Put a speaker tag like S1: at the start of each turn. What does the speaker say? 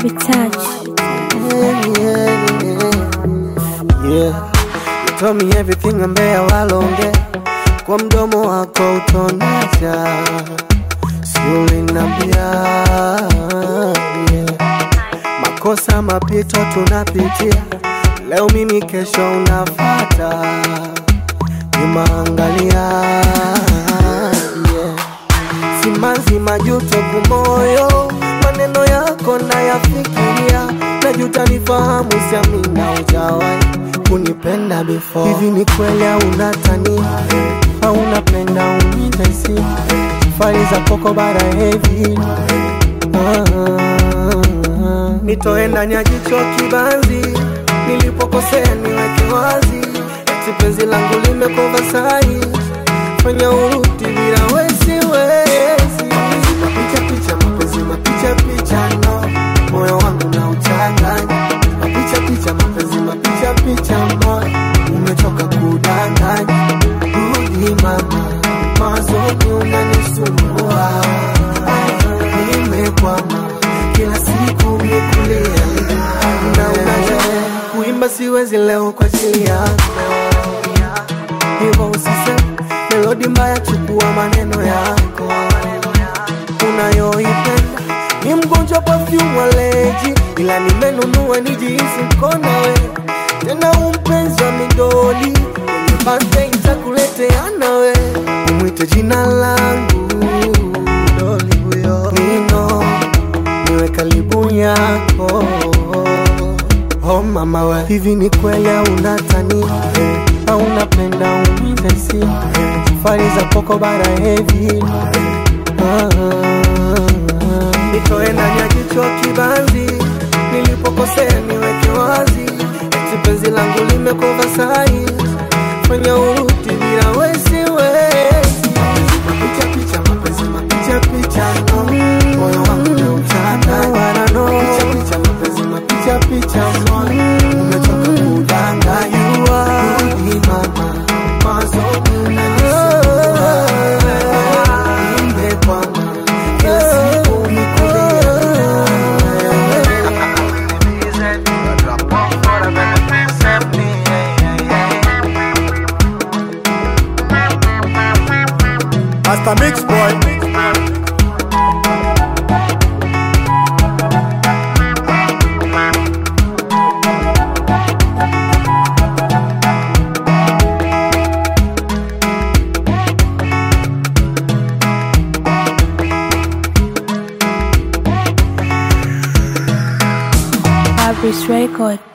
S1: Abi touch.
S2: Yeah, yeah, yeah. Yeah. You told me everything ambea walonge kwa mdomo wako utonesha, si ulinambia yeah. Makosa mapito tunapitia, leo mimi, kesho unafata nyuma, angalia yeah. Simanzi majuto kumoyo, maneno yako nayafikiria, najuta nifahamu, siamina ujawahi kunipenda before. Hivi ni kweli au unatania au unapenda unitesi fari za koko bara hevi ah, nitoe ndani ya jicho kibanzi, nilipokosea niweke wazi, eti penzi langu limekova sai, fanya urudi bila wesi wesi, mapicha picha, mapenzi mapicha picha, no moyo wangu na uchanganya, mapicha picha, mapenzi mapicha picha, moyo umechoka kudanganya, rudi mama, mazoni unanisumbua, nimekwama kila siku mikulia na unaja kuimba siwezi leo kwa ajili yako hivyo usiseme melodi mbaya, chukua maneno yako unayoipenda. Ni mgonjwa perfume waleji, ila nimenunua nijihisi mkona we tena, umpenzi wa midoli kwenye birthday nitakuletea nawe, umwite jina langu doli huyo Nino, niwe karibu yako Oh mama we, hivi ni kweli au unatania au unapenda umize si safari za koko bara hevi ah, nitoe ndani ya jicho kibanzi, nilipokosea niweke wazi, eti penzi langu limekova sai, fanya urudi bila wesi wesi, mapicha picha, mapenzi mapicha picha, no moyo wangu na utata, picha picha, mapenzi mapicha picha, moyo umechoka kudanganya, rudi mama, mazoni unanisumbua, nimekwama kila siku nikulia
S3: Master Mix Boy.
S1: Abris record.